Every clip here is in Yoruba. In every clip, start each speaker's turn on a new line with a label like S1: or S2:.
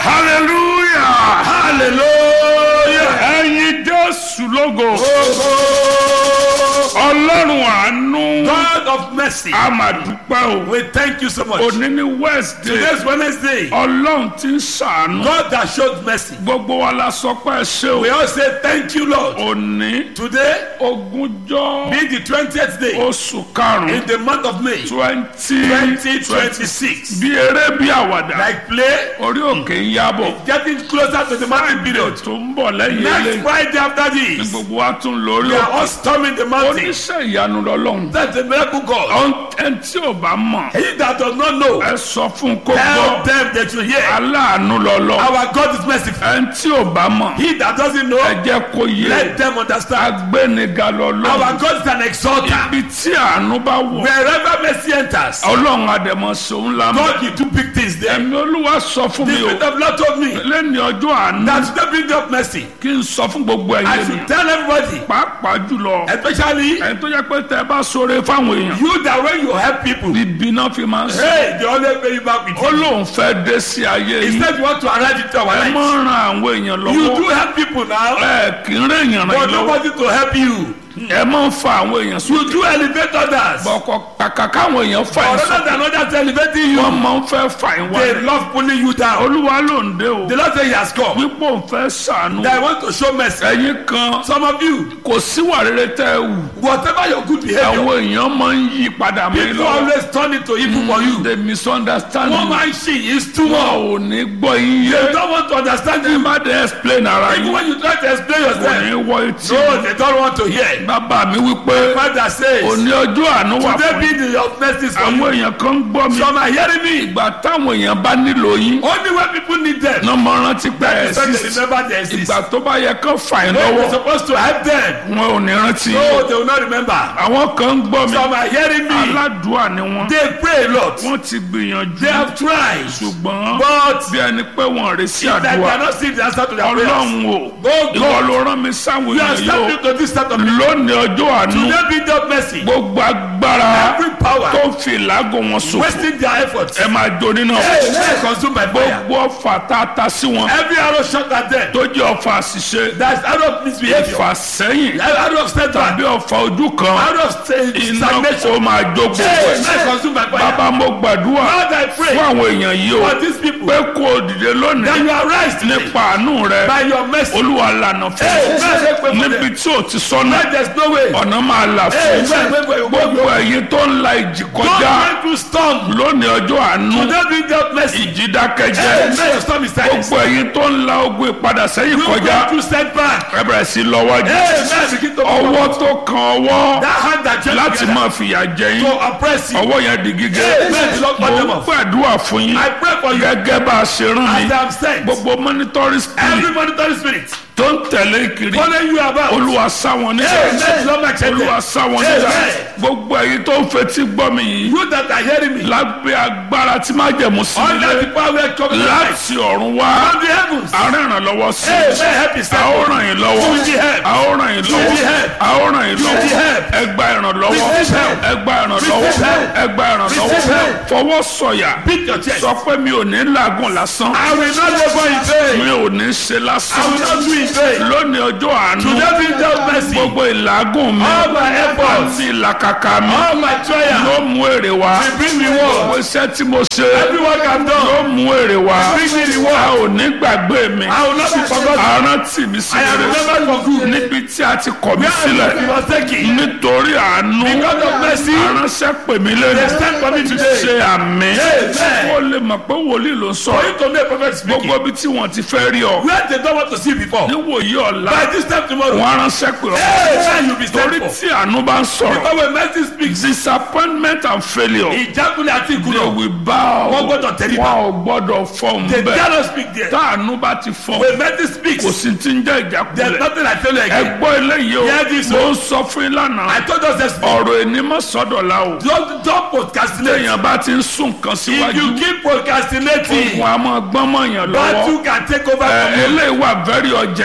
S1: hallelujah
S2: hallelujah.
S1: ẹyin jésù lógo ọlọ́run àánú
S2: God of mercy,
S1: a máa dúpẹ́ o
S2: we thank you so much.
S1: òní ní wednesday
S2: Today's Wednesday.
S1: ọlọ́run ti ń ṣàánú
S2: God that showed mercy.
S1: gbogbo wa la sọ pé ẹ ṣe
S2: We
S1: o
S2: all say thank you, Lord.
S1: òní
S2: Today,
S1: ogúnjọ́
S2: being the 20th day
S1: oṣù karùn-ún
S2: in the month of May
S1: twenty
S2: 2026.
S1: bí eré bí àwàdà
S2: Like play,
S1: orí òkè ń yábọ̀
S2: getting closer to the mountain period.
S1: tó ń bọ̀ lẹ́yìn
S2: Next
S1: eléyìí
S2: Friday after
S1: ní
S2: this,
S1: gbogbo wa tún lórí
S2: we are
S1: òkè
S2: all storming the mountain.
S1: oníṣẹ́ ìyanu lọ́lọ́run
S2: That's the miracle God.
S1: Ọ̀n- ẹni tí ò bá mọ̀
S2: He that does not know,
S1: ẹ sọ fún un kó
S2: tell
S1: gbọ́
S2: them that you hear.
S1: aláàánú lọ́lọ́
S2: Our God is merciful.
S1: ẹni tí ò bá mọ̀
S2: He that doesn't
S1: ẹ
S2: know,
S1: jẹ́ kó yé
S2: let them understand.
S1: agbéniga lọ́lọ́
S2: Our God is an exalter.
S1: ibi tí àánú bá wọ̀
S2: Wherever mercy enters,
S1: ọlọ́run àdẹ̀mọ́ sòun la mọ̀
S2: God will do big things there.
S1: ẹ̀mí olúwa sọ fún
S2: The
S1: mi o
S2: Spirit of Lord told me
S1: lẹ́ni ọjọ́ àánú
S2: that today bring up mercy.
S1: kí n sọ fún gbogbo
S2: I
S1: ẹ̀yẹ mi
S2: should tell everybody,
S1: pàápàá jùlọ
S2: especially
S1: ẹni tó jẹ́ pé tẹ́ ẹ bá sọ̀rọ̀ fáwọn èèyàn
S2: you that when you help people,
S1: ibi náà fi máa ń sọ
S2: hey, they always pay you back with
S1: ó
S2: you.
S1: lóun fẹ́ dé sí ayé yìí
S2: Instead, you want to arrive into our
S1: ẹ mọ̀
S2: life.
S1: ran àwọn èèyàn
S2: You
S1: lọ́wọ́
S2: do help people now,
S1: ẹ kì í rìn èèyàn ràn
S2: but
S1: yín lọ́wọ́
S2: nobody to help you.
S1: ẹ máa ń fa àwọn èèyàn sùn
S2: You do elevate others, but
S1: bọ̀kọ̀ kàkà káwọn èèyàn fà yín sùn
S2: rather than others elevating you,
S1: wọ́n máa ń fẹ́ fà yín
S2: they
S1: wá
S2: love pulling you down.
S1: olúwa ló ń dé o
S2: The Lord say He has come.
S1: wípé òun fẹ́ sànú
S2: That I want to show mercy.
S1: ẹ̀yin kan
S2: Some of you,
S1: kò síwà rere tẹ́ ẹ wù
S2: whatever your good behavior,
S1: àwọn èèyàn máa ń yí padà mí
S2: people
S1: lọ́wọ́
S2: always turn it to evil for you.
S1: they misunderstand
S2: One
S1: you
S2: man she is too
S1: wọn
S2: much.
S1: ò ní gbọ́ yín
S2: They
S1: yé
S2: don't want to understand
S1: ẹ
S2: you.
S1: má dé explain ara
S2: Even
S1: yín
S2: when you try to explain
S1: kò ní
S2: yourself,
S1: wọ etí
S2: no, they don't want to hear.
S1: bàbá mi wípé
S2: Father says,
S1: òní ọjọ́ àánú wà
S2: today
S1: fún
S2: be
S1: yín
S2: the of mercy for
S1: àwọn
S2: you.
S1: èèyàn kan ń gbọ́ mi
S2: Some are hearing me.
S1: ìgbà táwọn èèyàn bá nílò yín
S2: Only when people need them,
S1: náà mọ rántí pé ẹ
S2: so they
S1: sí
S2: remember they exist.
S1: ìgbà tó bá yẹ kán fà yín
S2: When you're
S1: lọ́wọ́
S2: supposed to help them,
S1: wọn ò ní rántí
S2: no, they will not remember.
S1: àwọn kan ń gbọ́ mi
S2: Some are hearing me.
S1: aládùúà ni wọn
S2: They pray a lot.
S1: wọ́n ti gbìyànjú
S2: They have tried.
S1: ṣùgbọ́n
S2: But
S1: bí ẹni pé wọn rè sí
S2: that they
S1: àdúrà
S2: cannot see the answer to their prayers.
S1: ọlọ́run o
S2: Oh
S1: ìwọ
S2: God,
S1: ló rán mi sáwọn
S2: you are
S1: èèyàn yìí o
S2: stepping to this start of
S1: lónìí ọjọ́ àánú
S2: Today be the mercy.
S1: gbogbo agbára
S2: Every power
S1: tó ń fi ìlágùn wọn ṣòfò
S2: wasting their efforts.
S1: ẹ máa jó nínú
S2: Hey, let it consumed by fire.
S1: gbogbo ọfà tá a ta sí wọn
S2: Every arrow shot at them.
S1: tó jẹ́ ọfà àṣìṣe
S2: That's arrow of misbehavior.
S1: ìfà sẹ́yìn
S2: Arrow of setback.
S1: tàbí ọfà ojú kan
S2: Arrow of sta-
S1: iná
S2: stagnation.
S1: kó máa jó gbogbo
S2: Hey,
S1: ẹ̀
S2: let it consumed by fire.
S1: bàbá mo gbàdúrà
S2: Lord, I pray
S1: fún àwọn èèyàn yìí o
S2: for these people
S1: pé kó o dìde
S2: that
S1: lónìí
S2: you are rise today
S1: nípa àánú rẹ
S2: by your mercy.
S1: olúwa lànà fún
S2: Hey,
S1: ọ
S2: let it pray for
S1: níbi
S2: them.
S1: tí o ti sọnà
S2: Where there's no way.
S1: ọ̀nà máa là
S2: Hey,
S1: fún
S2: where- where- where- where-
S1: gbogbo ẹ̀yin tó ń la ìjì
S2: Don't
S1: kọjá
S2: went through storm.
S1: lónìí ọjọ́ àánú
S2: Today be the mercy.
S1: ìjì
S2: Hey,
S1: dákẹ́jẹ́
S2: let your storm is silenced.
S1: gbogbo ẹ̀yin tó ń la ogun ìpadà sẹ́yìn
S2: You
S1: kọjá
S2: went through setback.
S1: ẹ bẹ̀rẹ̀ sí lọ́wọ́jú
S2: Hey, let it begin to
S1: ọwọ́ tó kan ọwọ́
S2: That hand that joined
S1: láti
S2: together
S1: máa fìyà jẹ yín
S2: to oppress you.
S1: ọwọ́ yẹn di gígé
S2: Hey, let the Lord cut them
S1: mo
S2: off.
S1: gbàdúrà fún yín
S2: I pray for you
S1: gẹ́gẹ́ bá a ṣe rán mi
S2: as I am sent.
S1: gbogbo monitoring spirit
S2: Every monitoring spirit
S1: tó ń tẹ̀lé kiri
S2: follow you about.
S1: olúwa sá wọn
S2: Hey,
S1: níjà
S2: let the Lord make check
S1: olúwa
S2: them.
S1: sá wọn
S2: Hey,
S1: níjà
S2: hey.
S1: gbogbo ẹ̀yin tó ń fetí gbọ́ mi yìí
S2: You that are hearing me.
S1: lábẹ́ agbára tí má jẹ̀mú sí
S2: Under
S1: ilé
S2: the power of coming light.
S1: láti ọ̀run wá
S2: From the heavens.
S1: àárẹ̀ ìrànlọ́wọ́ sí
S2: Hey, may help is
S1: a ó
S2: sent.
S1: ràn yín lọ́wọ́
S2: You will be helped.
S1: a ó ràn yín
S2: You will be
S1: lọ́wọ́
S2: helped.
S1: a ó ràn yín
S2: You will be
S1: lọ́wọ́
S2: helped.
S1: ẹ gba ìrànlọ́wọ́
S2: Receive help.
S1: ẹ gba ìrànlọ́wọ́
S2: Receive help.
S1: ẹ gba ìrànlọ́wọ́
S2: Receive help.
S1: fọwọ́ sọ̀yà
S2: Beat your chest.
S1: sọ pé mi ò ní làágùn lásán
S2: I will not labor in vain.
S1: mi ò ní ṣe
S2: I
S1: lásán
S2: will not do in vain.
S1: lónìí ọjọ́ àánú
S2: Today be the mercy.
S1: gbogbo ìlàágùn mi
S2: All my efforts.
S1: àti ìlàkàkà mi
S2: All my trials.
S1: ló mú èrè wá
S2: will bring reward.
S1: gbogbo iṣẹ́ tí mo ṣe
S2: Every work I've
S1: ló
S2: done.
S1: mú èrè wá
S2: Bring me
S1: a
S2: reward.
S1: ò ní gbàgbé mi
S2: I will not be forgotten.
S1: àrántí mi sí
S2: I am
S1: rere
S2: remembered for good.
S1: níbi tí a ti kọ̀ mí
S2: Where
S1: sílẹ̀
S2: you was taken.
S1: nítorí àánú
S2: Because of mercy.
S1: aránṣẹ́ pè mí
S2: They
S1: lẹ́nu
S2: stand for me today.
S1: ṣe àmì
S2: Amen.
S1: ó lè mọ̀ pé wòlíì ló ń
S2: For
S1: sọ̀rọ̀
S2: you to know a prophet speaking.
S1: gbogbo ibi tí wọ́n ti fẹ́ rí ọ
S2: Where they don't want to see before.
S1: níwòyí ọ̀la
S2: By this time tomorrow.
S1: wọ́n aránṣẹ́ pè ọ́
S2: Hey, man, you be
S1: torí
S2: stand for.
S1: tí àánú bá ń sọ̀rọ̀
S2: Because when mercy speaks.
S1: disappointment and failure
S2: Ìjákulẹ̀ àti
S1: they
S2: ìkùnà.
S1: will bow
S2: Wọ́n gbọ́dọ̀ tẹríba.
S1: wọn ò gbọ́dọ̀ fọ́ọ̀mù
S2: They
S1: bẹ́ẹ̀
S2: cannot speak there.
S1: táànú bá ti fọ́ọ̀mù
S2: When mercy speaks.
S1: kò sí ti ń jẹ́
S2: There's
S1: ìjákulẹ̀
S2: nothing I tell you
S1: ẹ
S2: again.
S1: gbọ́ eléyìí o
S2: Hear this,
S1: mo ń sọ fún yín lánàá
S2: I told us yesterday.
S1: ọ̀rọ̀ ẹni mọ́ sọ́dọ̀ la o
S2: Don't don't procrastinate.
S1: téèyàn bá ti ń sún nǹkan
S2: If you
S1: síwájú
S2: keep procrastinating,
S1: ogun a máa gbọ́n mọ̀yàn lọ́wọ́
S2: battle can take over
S1: ẹ
S2: from you.
S1: eléyìí wà very urgent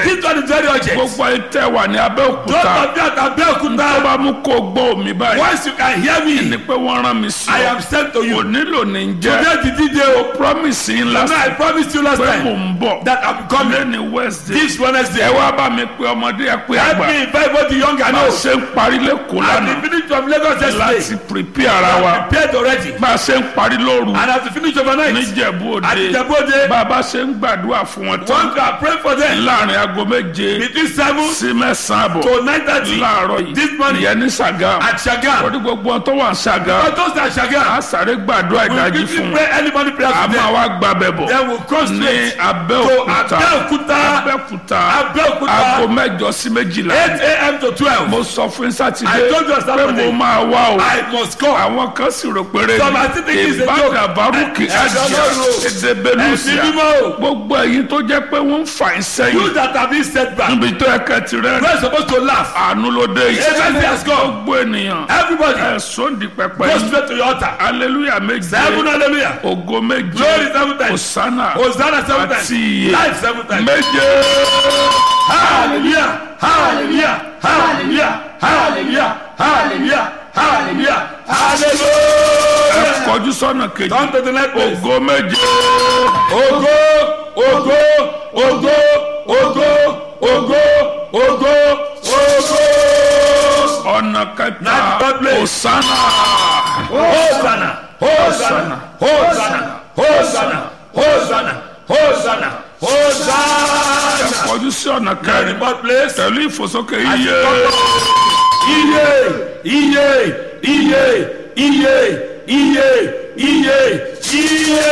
S2: This one is very urgent.
S1: gbogbo ẹ tẹ wà ní
S2: Don't
S1: abẹ́òkúta
S2: forget
S1: tó
S2: Abeokuta.
S1: bá mú kó gbọ́ omi báyìí
S2: Once you can hear
S1: ni
S2: me,
S1: pé wọ́n rán mi sí
S2: I
S1: ọ
S2: am sent to
S1: kò
S2: you.
S1: nílò ní jẹ́
S2: Today the DJ o.
S1: promise yín
S2: You know,
S1: lásán
S2: I promised you last
S1: pé mò
S2: time
S1: ń bọ̀
S2: that I'm coming
S1: lẹ́ni wednesday
S2: this
S1: ẹ
S2: Wednesday.
S1: wá bá mi pé ọmọdé ẹ pé
S2: Help
S1: àgbà
S2: me invite both the young and
S1: bá a
S2: old.
S1: ṣe ń parí lẹ́kọ̀ọ́
S2: I
S1: lánàá
S2: be finished from Lagos
S1: láti
S2: yesterday.
S1: prepare ara wa
S2: I'm prepared already.
S1: bá a ṣe ń parí lóru
S2: And I have to finish overnight.
S1: níjẹ̀bú
S2: At
S1: òde
S2: Ijebode,
S1: bá a bá ṣe ń gbàdúrà fún wọn tán
S2: once I pray for them
S1: láàrin aago méje
S2: between seven
S1: sí mẹ́sàn-án àbọ̀
S2: to nine thirty
S1: láàárọ̀
S2: this
S1: yìí
S2: morning
S1: ìyẹn ní Ṣàgámù
S2: at Shagam.
S1: lórí gbogbo wọn tó wà ní Ṣàgámù
S2: For those that
S1: a
S2: Shagam,
S1: sáré gbàdúrà
S2: we
S1: ìdájí
S2: quickly
S1: fún
S2: pray
S1: wọn
S2: early morning prayer
S1: a
S2: for
S1: máa
S2: them.
S1: wá gbàbẹ̀ bọ̀
S2: Then we'll cross
S1: ní
S2: straight to
S1: Abẹ́òkúta
S2: Abeokuta,
S1: Abẹ́òkúta aago
S2: Abeokuta,
S1: mẹ́jọ sí méjìlá
S2: 8 a.m. to 12.
S1: mo sọ fún sátidé
S2: I told you on
S1: pé
S2: Saturday.
S1: mo máa wá o
S2: I must come.
S1: àwọn kan sì rò péré
S2: Some are still thinking it's a joke.
S1: ìbádà bárúkì
S2: Ẹ- ẹ-
S1: àjà
S2: Ọlọ́run o.
S1: èdèbélùsíà
S2: Ẹ̀sìn mímọ́ o.
S1: gbogbo èyí tó jẹ́ pé wọ́n ń fà ń
S2: You
S1: sẹ́yìn
S2: that have been set back,
S1: níbi tó yẹ kẹ́ ti rẹ́
S2: we are supposed to laugh.
S1: àánú ló dé yìí
S2: Amen has come.
S1: gbogbo ènìyàn
S2: Everybody,
S1: ẹ̀sùn di pẹpẹ
S2: go
S1: yìí
S2: straight to your altar.
S1: aleluya méje
S2: Seven hallelujah.
S1: ògo méje
S2: Glory seven times.
S1: osana
S2: Hosanna seven times.
S1: àti iye
S2: Life seven times.
S1: méje
S2: Hallelujah. Hallelujah. Hallelujah. Hallelujah. Hallelujah. Hallelujah.
S1: ẹ
S2: Hallelujah.
S1: kọjú sọ́nà kejì
S2: Come to the next place.
S1: ògo méje
S2: Ogo, ogo, ogo, ogo, ogo, ogo, ogo.
S1: ọ̀nà kẹta
S2: Next God place.
S1: osana
S2: Hosanna, Hosanna, Hosanna, Hosanna, Hosanna, Hosanna, Hosanna.
S1: kọjú sí ọ̀nà
S2: The
S1: kẹrin
S2: God place.
S1: pẹ̀lú ìfòsókè
S2: As you
S1: iye
S2: come down. Iye, iye, iye, iye, iye, iye, iye.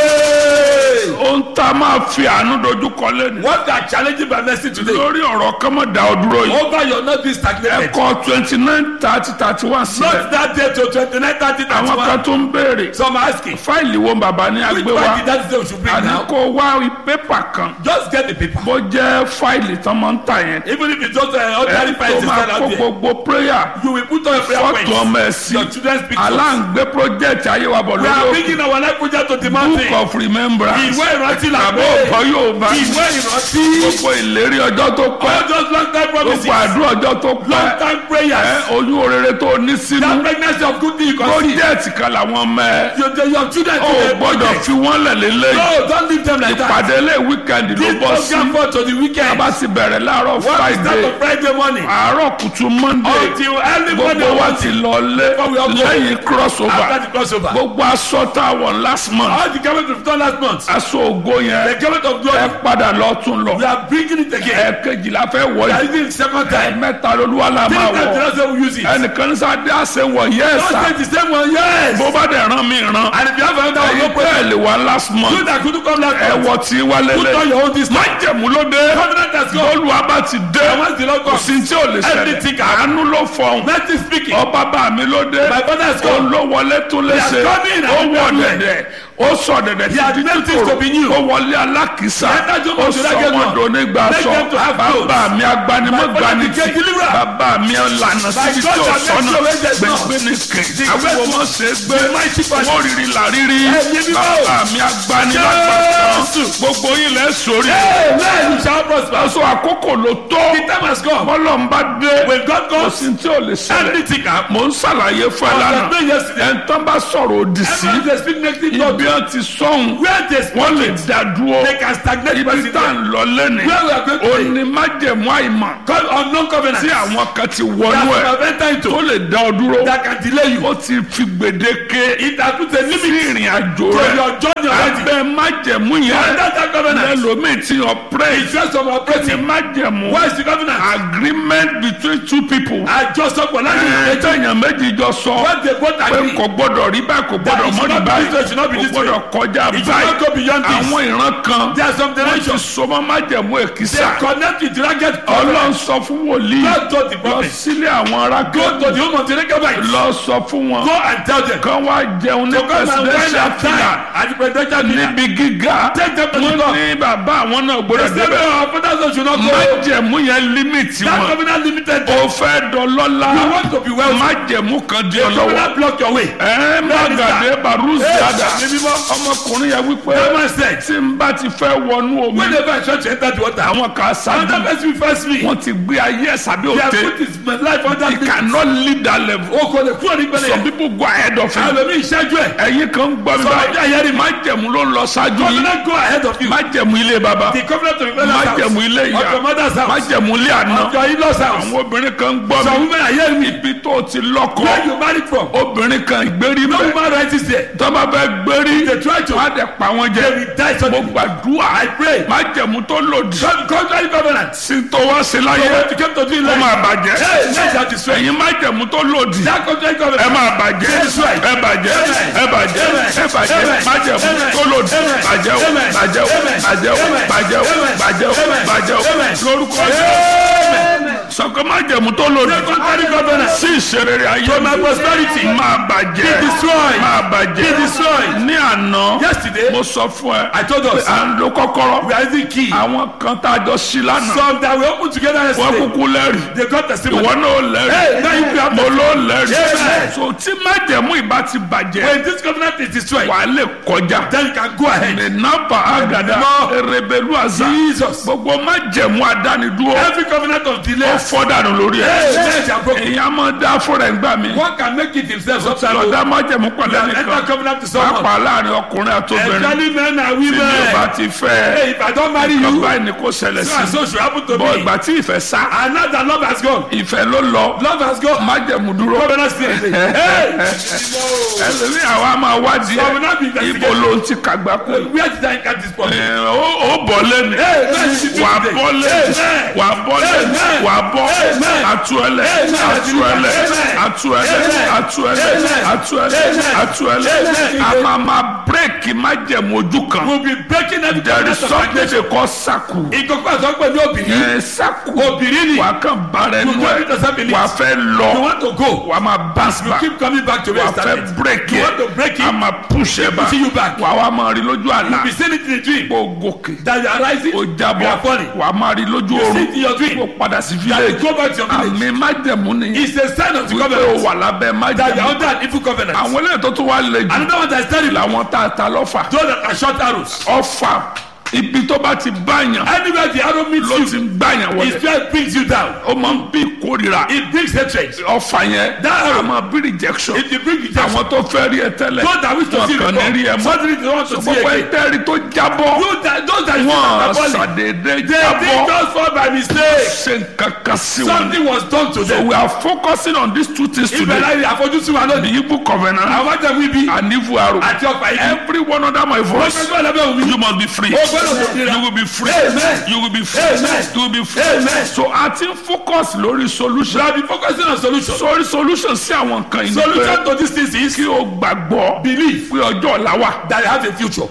S1: ohun tá a máa fi àánú dojú kọ lẹ́nu
S2: What are challenging by mercy today?
S1: lórí ọ̀rọ̀ kọ́mọ̀dá ọdúró yìí
S2: Over your not being stagnated.
S1: ẹ̀kọ́ twenty nine thirty thirty one sílẹ̀
S2: Not that day to twenty-nine thirty
S1: àwọn
S2: thirty-one.
S1: kan tó ń béèrè
S2: Some are asking.
S1: fáìlì wo bàbá ní
S2: Which
S1: agbé
S2: one
S1: wa
S2: did that day we should bring
S1: àní
S2: now?
S1: kó wá pépà kan
S2: Just get the paper.
S1: bó jẹ́ fáìlì tán máa ń tà yẹn
S2: Even if it's just uh, ordinary
S1: ẹ̀ tó
S2: files
S1: máa
S2: stand
S1: kó
S2: out there.
S1: gbogbo prayer
S2: You will put on your prayer
S1: fọ́tò
S2: points.
S1: ọmọ ẹ̀ sí
S2: Your children's pictures.
S1: aláǹgbé project ayé wa bọ̀
S2: We are
S1: lórí òkè
S2: bringing our life project to the
S1: book
S2: mountain.
S1: of remembrance
S2: Ìwé ìrántí là
S1: àbọ̀
S2: pé.
S1: ọ̀kọ́ yóò bá
S2: Ìwé ìrántí.
S1: gbogbo ìlérí ọjọ́ tó pẹ́
S2: All those long time promises.
S1: gbogbo àdúrà ọjọ́ tó
S2: Long
S1: pẹ́
S2: time
S1: ẹ
S2: prayers.
S1: oyún orere tó ní sínú
S2: That pregnancy of good thing you can see.
S1: project kan làwọn ọmọ ẹ
S2: Your, your, your children
S1: ó
S2: to the
S1: gbọ́dọ̀
S2: project.
S1: fi wọ́n lẹ̀ lélẹ́yìn
S2: No, don't leave them like that.
S1: ìpàdé ilé weekend ló
S2: This
S1: bọ́ sí
S2: program for to the weekend.
S1: bá ti bẹ̀rẹ̀ láàárọ̀
S2: What is that
S1: friday
S2: on Friday morning?
S1: àárọ̀ kùtù monday
S2: Until early morning
S1: gbogbo wa
S2: on
S1: ti
S2: Monday.
S1: lọ lé
S2: Before we all go.
S1: lẹ́yìn crossover
S2: After the crossover.
S1: gbogbo aṣọ tá a wọ̀ last month
S2: All the government we've done last month.
S1: aṣọ ògo
S2: The
S1: yẹn
S2: government of
S1: ẹ
S2: glory.
S1: padà lọ tún lọ
S2: We are bringing it again.
S1: ẹ̀ẹ̀kejì la fẹ́ wọ̀
S2: We are
S1: yìí
S2: using it second time.
S1: mẹ́ta lolúwa la
S2: Three
S1: máa
S2: times the
S1: wọ̀
S2: last time we use it.
S1: ẹnìkan ní sáà dé àṣẹ wọ̀ yẹ́sà
S2: Don't say the same one, yes.
S1: bó bá dẹ̀ rán mi rán
S2: And if you have another one, no
S1: ẹ̀yin
S2: problem.
S1: bẹ́ẹ̀ lè wá last
S2: You
S1: month
S2: that couldn't come last month.
S1: ẹ̀wọ̀ tí wá
S2: Put on
S1: lélẹ̀
S2: your own this time.
S1: májẹ̀mú ló dé
S2: Covenant has gone.
S1: olúwa bá ti dé
S2: And once the Lord
S1: kò
S2: comes,
S1: sí tí ò lè
S2: Everything
S1: ṣẹlẹ̀
S2: can happen.
S1: àánú ló fọhùn
S2: nothing speaking.
S1: ọba bá mi ló dé
S2: My father has
S1: ó
S2: come.
S1: ló wọlé tó léṣe
S2: He has come in
S1: ó
S2: and
S1: wọ
S2: done
S1: dẹ̀dẹ̀ ó sọ dẹ̀dẹ̀
S2: He has
S1: títí
S2: made things to be new.
S1: ó wọlé alákìísà
S2: He entered your
S1: ó
S2: mouth to
S1: sọ
S2: that get
S1: wọn
S2: one.
S1: dònígbà
S2: Make
S1: sọ
S2: them to have clothes.
S1: bàbá mi agbanimọ̀
S2: My father
S1: gbanitì
S2: became deliverer.
S1: bàbá mi lànà síbi tí
S2: God
S1: ò
S2: shall make
S1: sọ́nà
S2: sure where there is none.
S1: gbẹgbẹ ní kè
S2: The
S1: àwọn
S2: great
S1: ọmọ ṣe gbé
S2: the mighty person.
S1: wọ́n rírì làrírí
S2: Ẹ̀yin mímọ́.
S1: bàbá mi agbanimọ̀
S2: Jésù.
S1: gbogbo yín lẹ́ sórí
S2: Amen. You shall prosper.
S1: aṣọ àkókò ló tó
S2: The time has come.
S1: bọ́lọ̀ ń bá dé
S2: When God
S1: kò
S2: comes,
S1: sí tí ò lè ṣẹlẹ̀
S2: anything can happen.
S1: mò ń ṣàlàyé fún ẹ
S2: I was
S1: lánàá
S2: explaining yesterday.
S1: ẹ̀ńtọ́ bá sọ̀rọ̀ òdì sí
S2: Everyone they speak negative talk.
S1: ibi ẹ̀ ti sọ̀hún
S2: Where they
S1: wọ́n lè
S2: speak it,
S1: dá dúró
S2: they can stagnate
S1: ibi
S2: person
S1: tá à
S2: there.
S1: ń lọ lẹ́nìí
S2: Where we are going
S1: ó
S2: today.
S1: ní májẹ̀mú àìmọ̀
S2: Call unknown covenant.
S1: tí àwọn kan ti
S2: That
S1: wọnú
S2: you
S1: ẹ̀
S2: have entered
S1: tó
S2: into.
S1: lè dá ọ dúró
S2: That can delay you.
S1: ó ti fi gbèdéke
S2: It has put a
S1: sí
S2: limit
S1: ìrìn àjò
S2: to
S1: rẹ̀
S2: your journey already.
S1: abẹ́ májẹ̀mú
S2: And
S1: yẹn
S2: that's that covenant.
S1: lẹ́lòmíì ti ọ̀pẹ́rẹ́
S2: It's just from
S1: ní
S2: operating.
S1: májẹ̀mú
S2: What is the covenant?
S1: agreement between two people
S2: Àjọsọpọ̀ láti ìgbẹ́jọ́.
S1: ẹ̀ẹ́dẹ̀yàn méjì jọ sọ
S2: What they both
S1: pé
S2: agree.
S1: kò gbọdọ̀ rí báyìí kò gbọdọ̀
S2: it
S1: mọ́
S2: should
S1: ní
S2: not be
S1: báyìí
S2: this way, it should not be
S1: kò
S2: this way.
S1: gbọdọ̀ kọjá
S2: It should not go
S1: báyìí
S2: beyond this.
S1: àwọn ìran kan
S2: There are some
S1: wọ́n ti
S2: dimensions.
S1: sọmọ́ májẹ̀mú
S2: They
S1: èkìsà
S2: connect with ragged
S1: ọlọ́run
S2: covenant.
S1: sọ fún wòlíì
S2: God told the
S1: lọ
S2: prophet.
S1: sílé àwọn ará
S2: Go to the home of the Rechabites.
S1: lọ sọ fún wọn
S2: Go and tell them.
S1: kán wá jẹun ní
S2: To come and wine
S1: presidential
S2: and
S1: fila
S2: dine at the presidential dinner.
S1: níbi gíga
S2: Take them to the
S1: wọ́n
S2: top.
S1: ní bàbá àwọn náà
S2: The
S1: gbọdọ̀
S2: same
S1: débẹ̀
S2: way our fathers should not go.
S1: májẹ̀mú yẹn límìtì
S2: That
S1: wọn
S2: covenant limited
S1: o
S2: them.
S1: fẹ́ dọlọ́lá
S2: You want to be wealthy.
S1: májẹ̀mú kan di
S2: The
S1: ọ lọ́wọ́
S2: covenant block your way.
S1: ẹ má gàdé barúzi
S2: Hey,
S1: dada
S2: ẹ̀mí mímọ́ mímọ́.
S1: ọmọkùnrin yẹn wípé
S2: That man said,
S1: tí n bá ti fẹ́ wọnú omi
S2: whenever I try to enter the water,
S1: àwọn kan
S2: another
S1: ṣáájú
S2: person will first me.
S1: wọn ti gbé ayé ẹ̀ sábẹ́
S2: They have
S1: òde
S2: put his life under
S1: he
S2: me.
S1: cannot lead that level
S2: O kò lè kúrò ní gbẹ́lẹ̀
S1: some
S2: yẹn.
S1: people go ahead of him
S2: Àlọ́ mi ìṣẹ́jú ẹ̀.
S1: ẹ̀yin kan ń gbọ́ mi
S2: Some of you are
S1: báyìí
S2: hearing me.
S1: májẹ̀mú ló ń lọ ṣáájú yìí
S2: Covenant go ahead of you.
S1: májẹ̀mú ilé baba
S2: The covenant of your father's house.
S1: májẹ̀mú ilé
S2: Of
S1: ìyá
S2: your mother's house.
S1: májẹ̀mú ilé àná
S2: Of your in-laws house.
S1: àwọn obìnrin kan ń gbọ́
S2: Some
S1: mi
S2: women are hearing me.
S1: ibi tó ti lọ́kọ
S2: Where you married from?
S1: obìnrin kan ìgbérí
S2: No
S1: bẹ́ẹ̀
S2: woman right is there.
S1: tọ́ba fẹ́ gbérí
S2: They try to.
S1: wọ́n á dẹ̀ pa wọ́n jẹ
S2: They will die
S1: mo
S2: suddenly.
S1: gbàdúrà
S2: I pray.
S1: májẹ̀mú tó lòdì
S2: Con- Contrary covenant.
S1: sí tó wá sí láyé
S2: So what you came to do in
S1: ó
S2: life.
S1: máa bàjẹ́
S2: Hey, let that destroy.
S1: ẹ̀yin májẹ̀mú tó lòdì
S2: That contrary
S1: ẹ
S2: covenant.
S1: máa bàjẹ́
S2: That's right.
S1: ẹ bàjẹ́
S2: Amen.
S1: ẹ bàjẹ́
S2: Amen.
S1: ẹ bàjẹ́
S2: Amen.
S1: májẹ̀mú
S2: Amen.
S1: tó lòdì
S2: Amen.
S1: bàjẹ́ o
S2: Amen.
S1: bàjẹ́ o
S2: Amen.
S1: bàjẹ́ o
S2: Amen.
S1: bàjẹ́ o
S2: Amen.
S1: bàjẹ́ o
S2: Amen.
S1: bàjẹ́ o
S2: Amen.
S1: lórúkọ
S2: Amen.
S1: sọkọ májẹ̀mú tó lòdì
S2: That contrary covenant.
S1: sí ìṣerere ayé
S2: To my prosperity.
S1: máa bàjẹ́
S2: Be destroyed.
S1: máa bàjẹ́
S2: Be destroyed.
S1: ní àná
S2: Yesterday,
S1: mo sọ fún ẹ
S2: I told us.
S1: à ń lo kọ́kọ́rọ́
S2: We are using key.
S1: àwọn kan tá a jọ sí lánàá
S2: Some that we open together
S1: wọ́n
S2: yesterday.
S1: kúkú lẹ́rìí
S2: They got testimony.
S1: ìwọ náà
S2: Hey, now you
S1: lẹ́rìí
S2: have
S1: mo ló lẹ́rìí
S2: Amen.
S1: so tí májẹ̀mú ìbá ti bàjẹ́
S2: When this covenant is destroyed,
S1: wà á lè kọjá
S2: then you can go ahead.
S1: nínàbà àgàdà
S2: Mímọ́.
S1: erebelu àzà
S2: Jesus.
S1: gbogbo májẹ̀mú àdánidúró
S2: Every covenant of
S1: ó
S2: delay.
S1: fọ́ dànù lórí
S2: Hey,
S1: ẹ̀
S2: let your broken.
S1: èèyàn máa dá fúnra ẹ̀ gbà mí
S2: One can make it himself sometimes.
S1: lọ́dá májẹ̀mú pẹ̀lẹ́
S2: Enter
S1: nìkan
S2: covenant to someone.
S1: pàápàá láàrin ọkùnrin àtobìnrin
S2: Especially men and
S1: tí mi ò bá
S2: women.
S1: ti fẹ́
S2: Hey, if I don't marry
S1: nǹkan
S2: you,
S1: báyìí ni kò ṣẹlẹ̀
S2: so and
S1: sí
S2: so should happen to
S1: bọ́
S2: me.
S1: ìgbà tí ìfẹ́ sá
S2: And now that love has gone.
S1: ìfẹ́ ló lọ
S2: Love has gone.
S1: májẹ̀mú dúró
S2: Covenant still is there. Hey!
S1: ẹlòmí àwa máa wádìí
S2: So we now be
S1: ẹ ibo
S2: investigating.
S1: ló ń ti kàgbá kú
S2: Where did I get this from?
S1: ẹ, ó ó bọ́ lẹ́nu
S2: Hey, man, you should do
S1: wà á
S2: today.
S1: bọ́ lẹ́nu
S2: Amen.
S1: wà á bọ́ lẹ́nu
S2: Amen.
S1: wà á bọ́
S2: Amen.
S1: àtúẹ̀lẹ̀
S2: Amen.
S1: àtúẹ̀lẹ̀
S2: Amen.
S1: àtúẹ̀lẹ̀
S2: Amen.
S1: àtúẹ̀lẹ̀
S2: Amen.
S1: àtúẹ̀lẹ̀
S2: Amen.
S1: àtúẹ̀lẹ̀
S2: Amen.
S1: a máa máa bírèkì májẹ̀mú ojú kan
S2: We'll be breaking every
S1: there is
S2: covenant of
S1: something
S2: stagnation.
S1: they call saku
S2: Ìkọ̀kọ̀ àtọ́gbẹ̀ ní obìnrin.
S1: ẹ saku
S2: Obìnrin ni.
S1: wà á kàn bára ẹnu
S2: You don't need to
S1: ẹ
S2: say believe.
S1: wà á fẹ́
S2: You
S1: lọ
S2: want to go.
S1: wà á máa bounce
S2: You
S1: back
S2: keep coming back to where
S1: wà
S2: you
S1: á fẹ́
S2: started.
S1: break
S2: You
S1: yẹ
S2: want to break
S1: a
S2: it.
S1: máa push ẹ back
S2: pushing you back.
S1: wà á wá máa rí lójú àlá
S2: You be seeing it in a dream.
S1: kó gòkè
S2: That you are rising.
S1: ó
S2: You
S1: jábọ̀
S2: are falling.
S1: wà á máa rí lójú
S2: You see
S1: oorun
S2: it in your dream.
S1: kó padà sí
S2: That you
S1: village
S2: go back to your village.
S1: àmì májẹ̀mú nìyẹn
S2: It's a sign of the
S1: wípé o
S2: covenant.
S1: wà lábẹ́
S2: That you are
S1: májẹ̀mú
S2: under an evil covenant.
S1: àwọn eléyìí tó tún wá lè jù
S2: Another one that is terrible.
S1: làwọn tá a ta lọ́fà
S2: Those that are short arrows.
S1: ọfà ibi tó bá ti báyàn
S2: Anywhere the arrow meets
S1: ló
S2: you,
S1: ti ń gbàyàn
S2: his
S1: wọlé
S2: fear brings you down.
S1: ó máa ń bí ìkórira
S2: It brings hatred.
S1: ọfà yẹn
S2: That arrow.
S1: a máa bí rejection
S2: It will bring rejection.
S1: àwọn tó fẹ́ rí ẹ tẹ́lẹ̀
S2: Those that wish to
S1: wọn
S2: see
S1: kàn ní rí ẹ
S2: before,
S1: mọ́
S2: suddenly they want to see
S1: gbogbo
S2: again.
S1: ẹtẹ́rì tó jábọ́
S2: Those that, those that
S1: wọn
S2: are falling,
S1: ṣàdédé
S2: they did
S1: jábọ́
S2: just fall by mistake.
S1: ṣe nǹkan kan sí wọn.
S2: Something was done to
S1: so
S2: them.
S1: we are focusing on these two things
S2: Ibẹ̀
S1: today
S2: láyé àfojúsùn wa
S1: the
S2: lónìí.
S1: Igbo covenant
S2: Àwọn jẹ́ wíbi
S1: and Igbo arrow
S2: àti ọ̀pá igi.
S1: every one under my
S2: Wọ́n
S1: voice
S2: fẹ́ gbọ́ lábẹ́ òun mi.
S1: you must be free
S2: Ó gbọ́dọ̀ tó nira.
S1: you will be free
S2: Amen.
S1: you will be free
S2: Amen.
S1: you will be free
S2: Amen.
S1: so a ti ń focus lórí solution
S2: We have been focusing on solution.
S1: sórí solution sí àwọn nǹkan yìí ni
S2: Solution
S1: pé
S2: to this thing is
S1: kí o gbàgbọ́
S2: belief
S1: pé ọjọ́ ọ̀la wà
S2: that you have a future.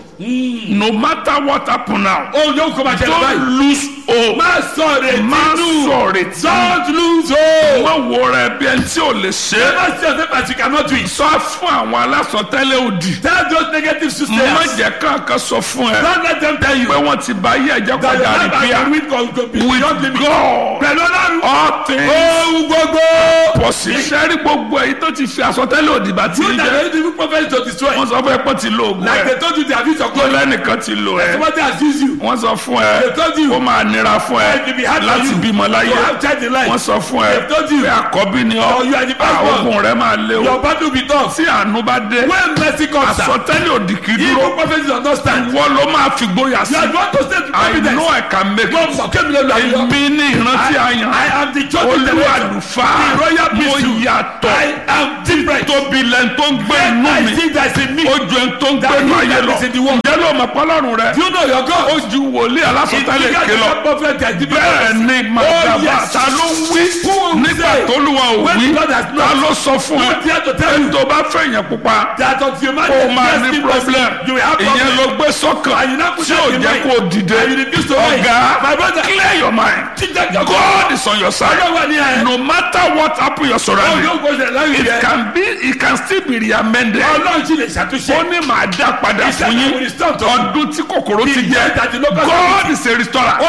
S1: no matter what happen now
S2: Ó yóò kó máa ṣẹlẹ̀
S1: don't
S2: báyìí.
S1: lose hope
S2: Má sọ retí
S1: má
S2: nù.
S1: sọ̀rọ̀ tí
S2: Don't lose hope.
S1: má wo rẹ bí ẹni tí ò lè ṣe é.
S2: Never say yourself as you cannot do it.
S1: sọ fún àwọn alásọtẹ́lẹ̀ òdì
S2: Tell those negative
S1: má
S2: systems.
S1: jẹ́ kankan sọ fún ẹ
S2: Don't let them tell you
S1: pé wọ́n ti bá yí ẹ̀jẹ̀
S2: that your
S1: kọjá
S2: life
S1: rìpíà
S2: has been with God go be beyond
S1: with
S2: limit.
S1: God
S2: Pẹ̀lú ọlọ́run.
S1: all things
S2: Ohun gbogbo.
S1: possible. sẹ́rí gbogbo èyí tó ti fi àsọtẹ́lẹ̀ òdì bá ti
S2: You
S1: rí
S2: that
S1: jẹ́
S2: the evil prophet to destroy.
S1: wọ́n sọ fún ẹ pé ti lo oògùn
S2: Like
S1: ẹ
S2: they told you they have used your
S1: tó
S2: glory.
S1: lẹ́nìkan ti lo ẹ
S2: Somebody has used you.
S1: wọ́n sọ fún ẹ
S2: They told you.
S1: ó máa nira fún ẹ
S2: It will be hard for
S1: láti
S2: you
S1: bímọ láyé
S2: to have child in life.
S1: wọ́n sọ fún ẹ
S2: They told you.
S1: pé àkọ́bí ni
S2: Oh, you are the
S1: ọ́
S2: first one.
S1: oògùn rẹ máa lé o
S2: Your battle be tough.
S1: tí àánú bá dé
S2: When mercy comes down,
S1: àsọtẹ́lẹ̀ òdì kì í dúró
S2: evil prophet does not stand.
S1: wọ́n ló máa fi gbóyà sí
S2: You are the one to stand with
S1: I
S2: confidence.
S1: know I can make
S2: Wọ́n
S1: it
S2: mọ̀ kébì lẹ́nu àyè.
S1: èmi ní ìrántí
S2: I
S1: àyàn
S2: am the chosen
S1: olú
S2: generation.
S1: àlùfáà
S2: The royal
S1: mo
S2: priesthood.
S1: yàtọ̀
S2: I am different.
S1: tóbi lẹ́nu tó ń gbé inú
S2: I
S1: mi
S2: think that's in me.
S1: ó ju ẹni tó ń gbé
S2: That
S1: inú
S2: he
S1: ayé
S2: that
S1: lọ
S2: is in the world.
S1: ǹjẹ́ ló mọ̀ pọ́lọ́run rẹ
S2: Do you know your God?
S1: ó ju wòlíì alásọtẹ́lẹ̀
S2: It's
S1: ké
S2: bigger
S1: lọ
S2: than prophet that the
S1: bẹ́ẹ̀ ni
S2: Oh,
S1: màdàbà
S2: yes.
S1: ta ló ń wí nígbà
S2: say?
S1: tó lùwà ò
S2: When
S1: wí
S2: God has not-
S1: ta ló sọ fún ẹ
S2: Who dare to tell
S1: ẹni
S2: you?
S1: tó bá fẹ́ yẹn pupa
S2: That until you man
S1: kó o máa
S2: is
S1: ní
S2: blessed
S1: problem
S2: you will have
S1: ìyẹn
S2: problem.
S1: ló gbé sọ́kàn
S2: And you now put
S1: tí
S2: that
S1: ò
S2: in
S1: jẹ́
S2: mind.
S1: kó o dìde
S2: And you refuse to rise.
S1: ọ̀gá
S2: My brother.
S1: clear your mind
S2: Jíjẹ́ jọ kọ́.
S1: God is on your side
S2: Ọlọ́run wà ní ẹ̀.
S1: no matter what happen your
S2: Ó
S1: surrounding
S2: yóò gbọ́dọ̀ láyé
S1: it
S2: rẹ̀.
S1: can be it can still be reamended
S2: Ọlọ́run sì lè ṣàtúnṣe.
S1: ó ní màá dá padà
S2: He said,
S1: fún
S2: "I
S1: yín
S2: will restore to you."
S1: ọdún tí kòkòrò ti
S2: The
S1: jẹ
S2: year that the locust
S1: God is a restorer
S2: Olùdápẹ́jà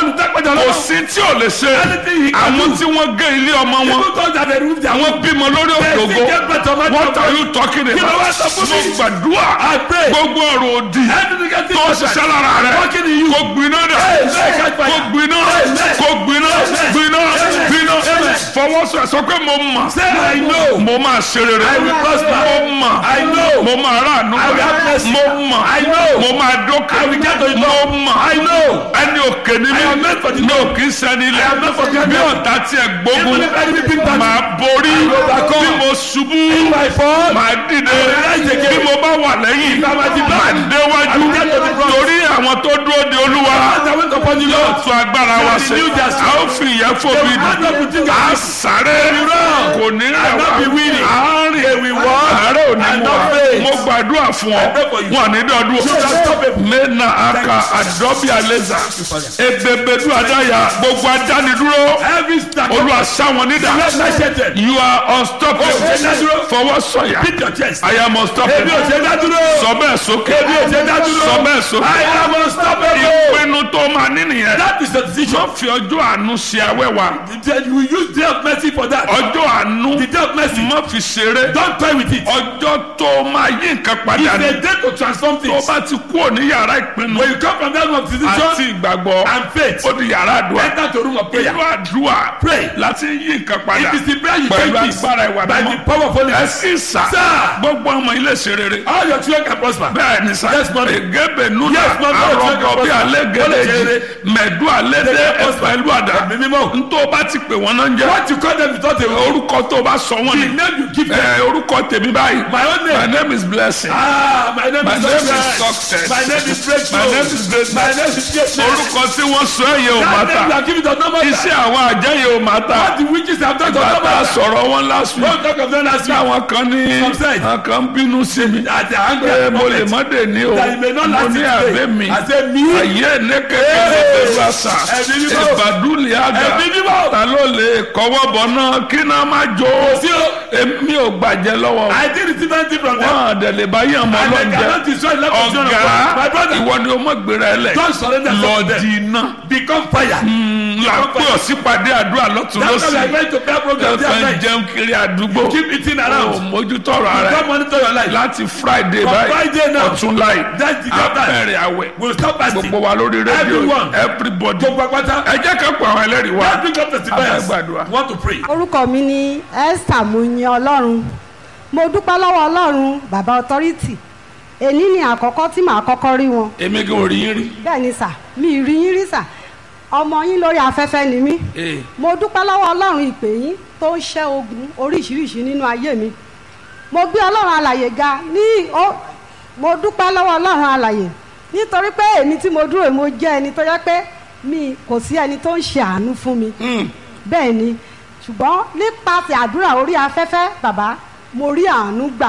S2: pàdé
S1: kò
S2: ọlọ́run.
S1: sí tí ò lè ṣe
S2: Anything he can
S1: àwọn
S2: do.
S1: tí wọ́n gé ilé ọmọ wọn
S2: People thought that they removed their
S1: àwọn bímọ lórí
S2: They
S1: òkòkò
S2: still get better man
S1: what
S2: than
S1: are
S2: God.
S1: you talking
S2: Kí ló wá
S1: about
S2: sọ fún
S1: mo
S2: mi?
S1: gbàdúrà
S2: I pray.
S1: gbogbo ọ̀rọ̀ òdì
S2: Every negative
S1: tó
S2: person
S1: ṣiṣẹ́ lára rẹ̀
S2: working in you.
S1: kò gbiná dà
S2: Amen. Catch fire.
S1: kò gbiná
S2: Amen.
S1: kò gbiná
S2: Amen.
S1: gbiná
S2: Amen.
S1: gbiná
S2: Amen.
S1: fọwọ́sọ ẹ̀ sọ pé mo mọ̀
S2: Say I know.
S1: mo máa ṣe rere
S2: I will prosper.
S1: mo mọ̀
S2: I know.
S1: mo máa ráàánú
S2: I will have mercy.
S1: mo mọ̀
S2: I know.
S1: mo máa dókè
S2: I will get to the
S1: mo
S2: top.
S1: mọ̀
S2: I know.
S1: ẹni òkè ni
S2: I
S1: mi
S2: am meant for the
S1: mi ò
S2: top.
S1: kì í sẹ́ni
S2: I am meant for
S1: ilẹ̀
S2: the
S1: bí
S2: top.
S1: ọ̀tá tiẹ̀ gbógun
S2: Even if enemy bring down
S1: máa borí
S2: I will overcome.
S1: bí mo ṣubú
S2: If I fall,
S1: máa dìde
S2: I will rise again.
S1: bí mo bá wà lẹ́yìn
S2: If I am at the back,
S1: máa déwájú
S2: I will get to the front.
S1: torí àwọn tó dúró de olúwa
S2: as I went upon the
S1: yóò
S2: Lord,
S1: tún agbára wa ṣe
S2: renew their
S1: a ó fi ìyẹn fòbi
S2: They will not be
S1: dì
S2: thinking
S1: a
S2: of
S1: sáré
S2: run.
S1: kò ní rẹ̀
S2: And
S1: wá
S2: not be weary.
S1: àárín
S2: They will walk
S1: àárẹ̀ ò ní
S2: and
S1: mú
S2: not
S1: wa
S2: faint.
S1: mo gbàdúrà fún ọ
S2: I pray for you.
S1: wọn ní dọdún
S2: You shall stop it.
S1: mena aka adọbi aleza ebebedu adaya gbogbo adánidúró
S2: every step,
S1: olúwa sáwọn nídà
S2: let my shelter.
S1: you are unstoppable
S2: Oh, ṣe dádúró.
S1: fọwọ́ sọ̀yà
S2: Beat your chest.
S1: I am
S2: Ebi ò
S1: unstoppable
S2: ṣe dá dúró.
S1: sọ bẹ́ẹ̀ sókè
S2: Ebi ò ṣe dá dúró.
S1: sọ bẹ́ẹ̀ sókè
S2: I am unstoppable.
S1: ìpinnu tó máa ní nìyẹn
S2: That is the decision.
S1: má fi ọjọ́ àánú ṣe awẹ́wà
S2: You will use day of mercy for that.
S1: ọjọ́ àánú
S2: The day of mercy.
S1: má fi ṣeré
S2: Don't toy with it.
S1: ọjọ́ tó máa yí nǹkan padà
S2: It's
S1: ní
S2: a day to transform
S1: tó
S2: things.
S1: bá ti kúrò ní yàrá ìpinnu
S2: When you come from that room of
S1: àti
S2: decision
S1: ìgbàgbọ́
S2: and faith,
S1: ó di yàrá àdúrà
S2: enter to room of prayer.
S1: inú àdúrà
S2: Pray.
S1: láti yí nǹkan padà
S2: It is the prayer you
S1: pẹ̀lú
S2: take peace
S1: agbára ìwà
S2: by the
S1: mímọ́
S2: power of Holy
S1: ẹ
S2: Ghost.
S1: sì sà
S2: Sir.
S1: gbogbo ọmọ ilé ṣe rere
S2: All your children can prosper.
S1: bẹ́ẹ̀ ni sà
S2: Yes, ma'am.
S1: egebe nuna
S2: Yes, ma'am.
S1: arọgọ bí alẹ́
S2: Ó lè ṣe
S1: gẹlẹ́jì
S2: rere.
S1: mẹ̀dú alẹ́ dé
S2: Yes, ma'am.
S1: ẹ̀fẹ̀lú àdá
S2: Ẹ̀mí mímọ́.
S1: ntọ́ bá ti pè wọ́n náà ń jẹ́
S2: What you call them without a word.
S1: orúkọ tó bá sọ wọ́n
S2: The
S1: ni
S2: name you give them.
S1: ẹ orúkọ tèmi báyìí
S2: My own
S1: my
S2: name.
S1: name is blessing
S2: Ah, my name
S1: My
S2: is
S1: name is
S2: success.
S1: success.
S2: My name is breakthrough.
S1: My name is greatness.
S2: My name is greatness.
S1: orúkọ tí wọ́n sọ ẹ̀yẹ ò má
S2: That name you
S1: ta
S2: are giving does not matter.
S1: iṣẹ́ àwọn àjẹyẹ ò má ta
S2: What the witches have done does not
S1: bàtà
S2: matter.
S1: sọ̀rọ̀ wọn last week
S2: Don't talk of them last week.
S1: táwọn kan ní
S2: Some said.
S1: àwọn kan ń bínú sí mi
S2: That they are angry
S1: pé
S2: at the
S1: mo lè
S2: moment.
S1: má dé ní o
S2: That you may not
S1: mo
S2: last
S1: ní
S2: it
S1: àbẹ́
S2: today.
S1: mi
S2: I say me.
S1: ayé ní kékeré pẹ̀lú àṣà
S2: Ẹ̀mí mímọ́.
S1: ìbàdúlì àgà
S2: Ẹ̀mí mímọ́.
S1: ta ló lè kọ́wọ́ bọ̀ náà kí náà má jó
S2: Sí o.
S1: èmi ò gbàjẹ́ lọ́wọ́
S2: I did receive anything from them.
S1: wọn àdẹ̀lẹ̀ bá yàn mọ́
S2: And they
S1: lọ́njẹ́
S2: cannot destroy the life of children of
S1: ọ̀gá
S2: God. My brother,
S1: ìwọ ni o mọ̀ gbéra ẹ lẹ̀
S2: don't surrender
S1: lọ
S2: yourself to
S1: di
S2: them.
S1: iná
S2: Become fire.
S1: là ń pè ọ́ sípàdé àdúrà lọ́tún
S2: That's why we
S1: lọ́sì
S2: are going to prayer program day and
S1: tẹ̀sán
S2: night.
S1: jẹun kiri àdúgbò
S2: Keep eating
S1: ò
S2: around.
S1: mójútọ́rọ̀ ara
S2: Don't
S1: ẹ̀
S2: monitor your life.
S1: láti friday
S2: From
S1: báyìí
S2: Friday now.
S1: ọ̀tún láì
S2: That's the God time.
S1: abẹ́rẹ́ àwẹ̀
S2: We'll stop fasting.
S1: gbogbo wa lórí rédíò
S2: Everyone.
S1: everybody
S2: Gbogbo apáta.
S1: ẹ jẹ́ ká pọ̀ àwọn ẹlẹ́rìí wa
S2: Let's bring up testifiers.
S1: Abẹ́gbàdúrà.
S2: Want to pray.
S3: orúkọ mi ni esther muyin ọlọ́run mo dúpẹ́ lọ́wọ́ ọlọ́run bàbá authority èní ni àkọ́kọ́ tí màá kọ́kọ́ rí wọn
S1: èmi kì í rí yín rí
S3: bẹ́ẹ̀ ni sà mi ì rí yín rí sà ọmọ yín lórí afẹ́fẹ́ ni mí
S1: Ee.
S3: mo dúpẹ́ lọ́wọ́ ọlọ́run ìpè yín tó ń ṣẹ́ ogun oríṣiríṣi nínú ayé mi mo gbé ọlọ́run alàyè ga ní ó mo dúpẹ́ lọ́wọ́ ọlọ́run alàyè nítorí pé èmi tí mo dúró mo jẹ́ ẹni tó yẹ pé mi kò sí ẹni tó ń ṣe àánú fún mi bẹ́ẹ̀ ni ṣùgbọ́n nípasẹ̀ àdúrà orí afẹ́fẹ́ bàbá mo rí àánú gbà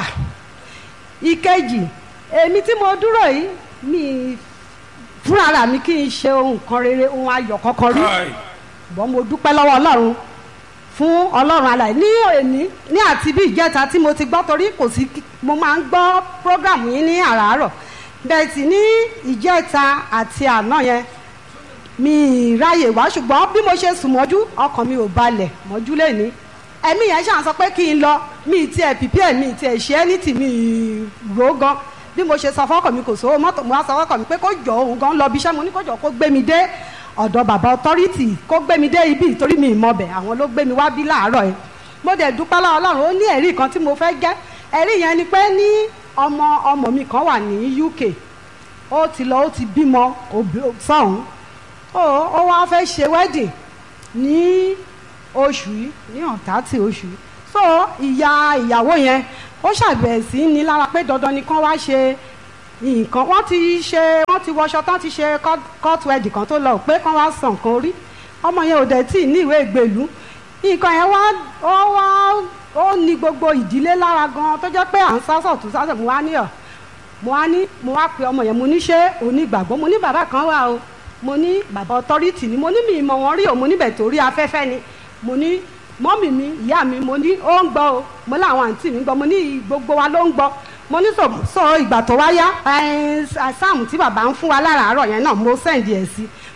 S3: ìkejì èmi tí mo dúró yìí mi fúnra mi kì í ṣe ohun kan rere ohun ayọ̀ kankan rí
S1: Káì.
S3: ṣùgbọ́n mo dúpẹ́ lọ́wọ́ ọlọ́run fún ọlọ́run alàyè ní òní ní àti bí ìjẹta tí mo ti gbọ́ torí kò sí kí- mo máa ń gbọ́ prógrámù yín ní àràárọ̀ bẹ́ẹ̀ sì ní ìjẹta àti àná yẹn mi ì ráyè wá ṣùgbọ́n bí mo ṣe sùn mọ́jú ọkàn mi ò balẹ̀ mọ́jú lẹ́ni ẹ̀mí yẹn ṣàn sọ pé kí n lọ mi ì tiẹ̀ pìpì ẹ̀ mi ì tiẹ̀ ṣe é ní tì mí ì rò ó gan bí mo ṣe sọ fọ́kàn mi kò sówó mọ́tò mo wá sọ fọ́kàn mi pé kó jọ òun gan lọ bí iṣẹ́ mo ní kó jọ kó gbé mi dé ọ̀dọ̀ bàbá authority kó gbé mi dé ibi ìtorí mi ìmọ̀bẹ̀ àwọn ló gbé mi wá bí láàárọ̀ yẹn mo dẹ̀ dúpẹ́ lọ́wọ́ ọlọ́run ó ní ẹ̀rí kan tí mo fẹ́ jẹ́ ẹ̀rí yẹn ni pé ní ọmọ ọmọ mi kan wà ní UK ó ti lọ ó ti bímọ òbí- sọ́hún ó ó wá fẹ́ ṣe wedding ní oṣù yìí ní ọ̀tá tí oṣù yìí so ìyá ìyàwó yẹn ó ṣàbẹ̀ sí ní lára pé dandan ni kán wá ṣe nǹkan wọ́n ti ṣe wọ́n ti wọṣọ tán ti ṣe court- court wedding kan tó lọ pé kán wá san nǹkan orí ọmọ yẹn ò dẹ̀ tí ì ní ìwé ìgbèlú nǹkan yẹn wá ó wá ó ní gbogbo ìdílé lára gan tó jẹ́ pé à ń sásọ̀ tó sásọ̀ mo wá ní ọ̀ mo wá ní mo wá pe ọmọ yẹn mo ní ṣé onígbàgbọ́ mo ní bàbá kan wà o mo ní bàbá authority ni mo ní mi ìmọ̀ wọn rí o mo níbẹ̀ torí afẹ́fẹ́ ni mo ní mọ́mì mi ìyá mi mo ní ó ń gbọ́ o mo láwọn àǹtí mi gbọ́ mo ní gbogbo wa ló ń gbọ́ mo ní sọ sọ ìgbà tó wá yá ẹ, sáàmù tí bàbá ń fún wa láràárọ̀ yẹn náà mo sẹ́ǹdì ẹ̀ sí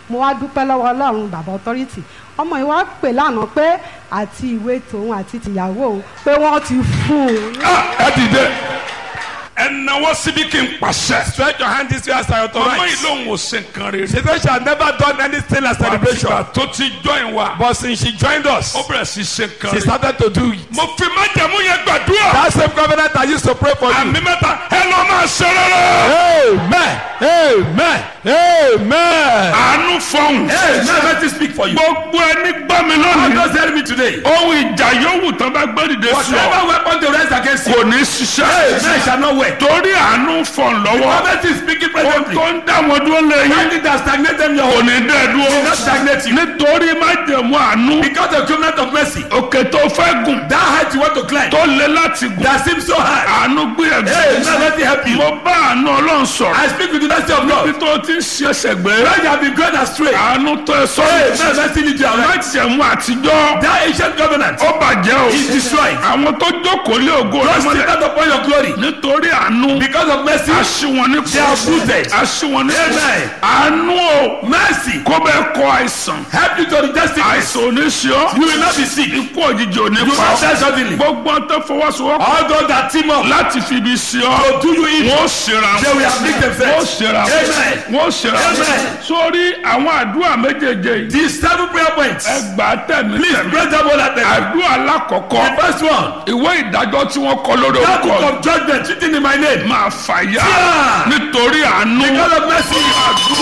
S3: mo wá dúpẹ́ lọ́wọ́ ọlọ́run bàbá authority ọmọ yìí wá pè lánàá pé àti ìwé tòun àti tìyàwó òun pé wọ́n ti fún un
S1: Ah, ẹ dìde ẹ náwó síbi kí n pàṣẹ.
S2: Stretch your hand this way as I
S1: ọmọ yìí
S2: authorize.
S1: lòun ò ṣe nǹkan rere.
S2: She said she had never done anything like celebration.
S1: àtìgbà tó ti join wa.
S2: But since she joined us,
S1: ó bẹ̀rẹ̀ sí ṣe nǹkan
S2: she
S1: rere.
S2: started to do it.
S1: mo fi májẹ̀mú yẹn gbàdúrà.
S2: That same covenant I used to pray for you.
S1: àmì mẹ́ta ẹ lọ́ máa ṣe rere.
S2: Amen. Amen. Amen.
S1: àánú fọhùn.
S2: Amen. Let me speak for you.
S1: gbogbo ẹni gbọ́ mi
S2: God
S1: lónìí.
S2: just help me today.
S1: ohun ìjà yòówù tán bá gbé dìde sí ọ.
S2: Whatever weapon they raise against you,
S1: kò ní ṣiṣẹ́.
S2: Amen shall not work.
S1: torí àánú fọ̀n lọ́wọ́.
S2: Prophet is speaking
S1: ohun
S2: presently.
S1: tó ń dá wọn dúró lẹ́yìn.
S2: Anything that stagnate them, your
S1: kò
S2: home,
S1: ní dẹ́
S2: will not
S1: dúró.
S2: stagnate you.
S1: nítorí májẹ̀mú àánú.
S2: Because the covenant of mercy,
S1: òkè tó fẹ́ gùn.
S2: that height you want to climb,
S1: tó le láti gùn.
S2: that seems so high.
S1: àánú gbé
S2: Amen.
S1: ẹ̀gbẹ́.
S2: Let me help you.
S1: mo bá àánú ọlọ́run sọ̀rọ̀.
S2: I speak with the mercy of
S1: bí
S2: God.
S1: tó ti ń ṣe ẹsẹ̀ gbé.
S2: When you have been going astray,
S1: àánú tó ẹ
S2: Amen.
S1: sọ́ọ́.
S2: Mercy lead you aright.
S1: májẹ̀mú àtijọ́.
S2: That ancient covenant
S1: ó bàjẹ́ o.
S2: is destroyed.
S1: àwọn tó jókòó lé ògo rẹ
S2: Just
S1: mọ́lẹ̀.
S2: stand upon your glory.
S1: nítorí àánú.
S2: Because of mercy,
S1: aṣíwọn ní
S2: They are rooted.
S1: aṣíwọn ní
S2: Amen.
S1: àánú o.
S2: mercy,
S1: kó bẹ́ẹ̀ kọ àìsàn.
S2: help you to reject sickness.
S1: àìsàn ò ní ṣe ọ́.
S2: You will not be sick.
S1: ikú òjijì ò ní
S2: You will
S1: pa
S2: not die
S1: ọ́.
S2: suddenly.
S1: gbogbo ọ̀n tó fọwọ́sowọ́pọ̀
S2: All those that team up
S1: láti fi ibi sí ọ.
S2: to do you evil,
S1: wọ́n ṣera
S2: they will afflict
S1: wọ́n
S2: themselves.
S1: ṣera
S2: Amen.
S1: wọ́n ṣera
S2: Amen.
S1: sórí àwọn àdúrà méjèèjì yìí.
S2: The seven prayer points.
S1: ẹ gbà á tẹ̀mí
S2: Please
S1: tẹ̀mí.
S2: pray them all at them.
S1: àdúrà alákọ̀ọ́kọ́
S2: The first one,
S1: ìwé ìdájọ́ tí wọ́n kọ lórí
S2: that book
S1: orúkọ
S2: of judgment written in my name.
S1: máa fàyà
S2: Yeah.
S1: nítorí àánú.
S2: God of mercy.